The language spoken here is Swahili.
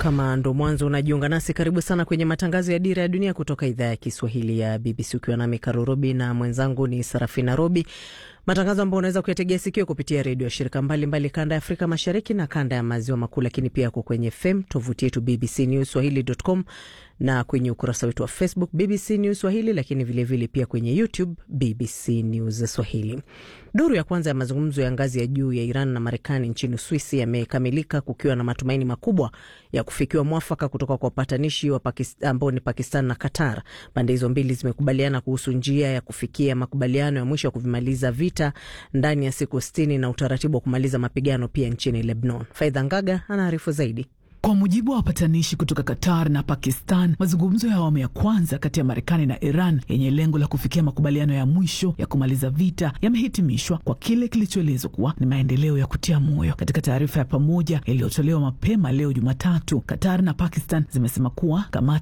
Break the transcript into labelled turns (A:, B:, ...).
A: Kama ndo mwanzo unajiunga nasi, karibu sana kwenye matangazo ya Dira ya Dunia kutoka idhaa ya Kiswahili ya BBC, ukiwa nami Karo Robi na mwenzangu ni Sarafina Robi, matangazo ambayo unaweza kuyategea sikio kupitia redio ya shirika mbalimbali mbali kanda ya Afrika Mashariki na kanda ya Maziwa Makuu, lakini pia yako kwenye FM, tovuti yetu BBC News Swahili.com na kwenye ukurasa wetu wa Facebook BBC News Swahili, lakini vilevile vile pia kwenye YouTube BBC News Swahili. Duru ya kwanza ya mazungumzo ya ngazi ya juu ya Iran na Marekani nchini Uswisi yamekamilika kukiwa na matumaini makubwa ya kufikiwa mwafaka kutoka kwa wapatanishi ambao ni Pakistan na Qatar. Pande hizo mbili zimekubaliana kuhusu njia ya kufikia makubaliano ya mwisho ya kuvimaliza vita ndani ya siku sitini na utaratibu wa kumaliza mapigano pia nchini Lebanon. Faidha Ngaga anaarifu zaidi.
B: Kwa mujibu wa wapatanishi kutoka Qatar na Pakistan, mazungumzo ya awamu ya kwanza kati ya Marekani na Iran yenye lengo la kufikia makubaliano ya mwisho ya kumaliza vita yamehitimishwa kwa kile kilichoelezwa kuwa ni maendeleo ya kutia moyo. Katika taarifa ya pamoja iliyotolewa mapema leo Jumatatu, Qatar na Pakistan zimesema kuwa kamati